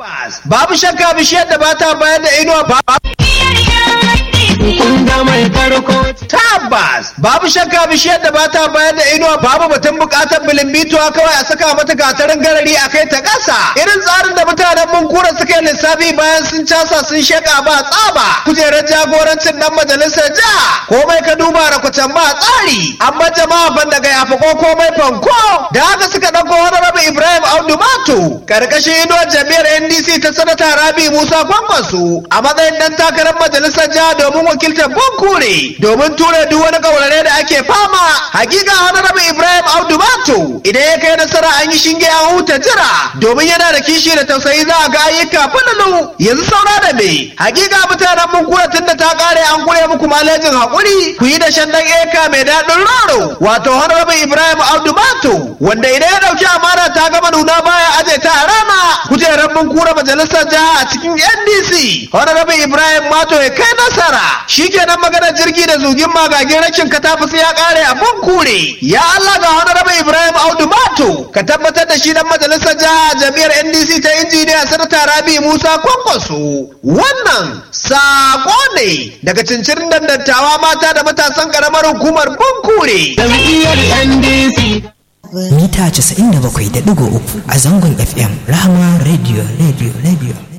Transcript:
Babu shakka bishiyar da ba ta bayar da inuwa ba. Tabbas babu shakka bishiyar da ba ta bayar da inuwa babu batun bukatar bilimbituwa kawai a saka mata gatarin garari a kai ta ƙasa. Irin tsarin da mutanen mun kura suka yi lissafi bayan sun casa sun sheka ba tsaba. Kujerar jagorancin dan majalisar jiha komai ka duba da kwatan ba tsari. Amma jama'a ban daga yafi ko komai fanko. Da haka suka ɗauko wani rabu Ibrahim Audu Mato. Karkashin inuwar jami'ar NDC ta sanata Rabi Musa Kwankwaso a matsayin dan takarar majalisar jiha domin wakiltar Bonkure domin ture duk wani kaurare da ake fama. Hakika Honorable Ibrahim Audu Mato idan ya kai nasara an yi shinge an huta jira domin yana da kishi da tausayi za a ga ayyuka falalu yanzu saura da me. Hakika mutanen Bonkure tun da ta kare an kure muku malejin hakuri ku yi da shan dan eka mai daɗin roro wato Honorable Ibrahim Audu Mato wanda idan ya ɗauki amana ta gama nuna baya aje ta a rana kujerar Bonkure majalisar jiha a cikin NDC. Honorable Ibrahim Mato ya kai nasara shikenan maganar jirgi da zugin magagin rashin katafus ya kare a kure ya Allah ga honorable Ibrahim Audu Mato ka tabbatar da shi dan majalisar jiha jami'ar NDC ta injiniya sanata Rabi Musa Kwankwaso wannan sako ne daga cincirin dandattawa mata da matasan karamar hukumar Bunkure jam'iyyar NDC mita 97.3 a zangon FM Rahama Radio Radio Radio